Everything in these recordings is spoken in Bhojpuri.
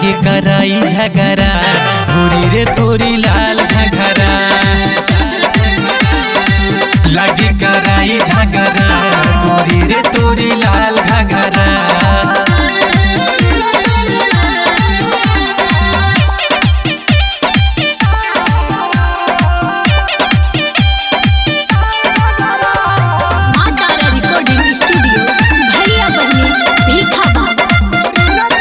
लागे कराई झगरा गोरी रे तोरी लाल घघरा लागे कराई झगरा गोरी रे तोरी लाल घघरा माँ तारा रिकॉर्डिंग स्टूडियो भैया बहनी भीखा बाबा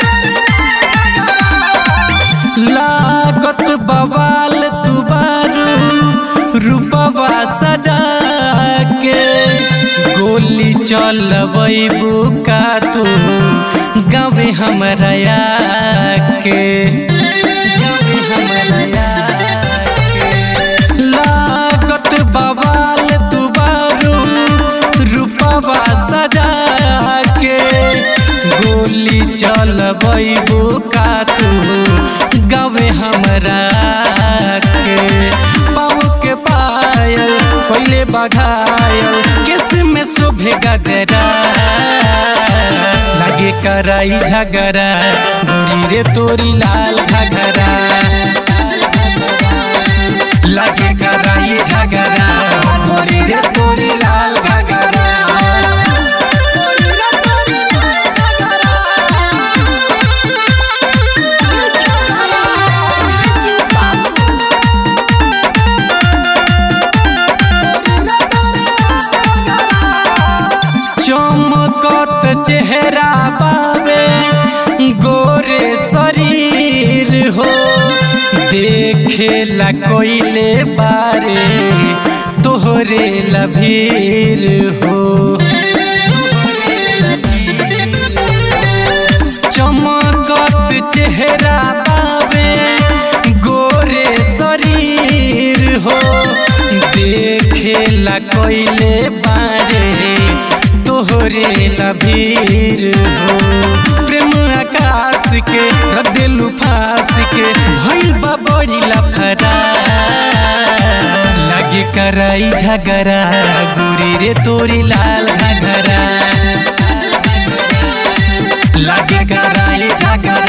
लागत बवाल दुबारू रूपवा सजा के गोली चलबू का तू गावे हमरा के गावे हमरा के लागत बवाल दुबारू रूपवा सजा के गोली चलबू का तू गावे हमरा के पाँव के पायल पहले बघायल किस में शोभे गगरा लगे कराई झगरा गोरी रे तोरी लाल घगरा लगे कराई झगरा गोरी रे तोरी लाल घगरा राजू बाबू चमकत चेहरा बावे गोरे शरीर हो देखे ला कोइले बारे तोहरे लभीर हो चमकत चेहरा बावे गोरे शरीर हो देखे ला कोइले बारे तोहरे लभीर हो प्रेम आकाश के रदेलू फांस के भइल बा बड़ी लफड़ा लगे कराई झगरा गोरी रे तोरी लाल घगरा लगे कराई झगरा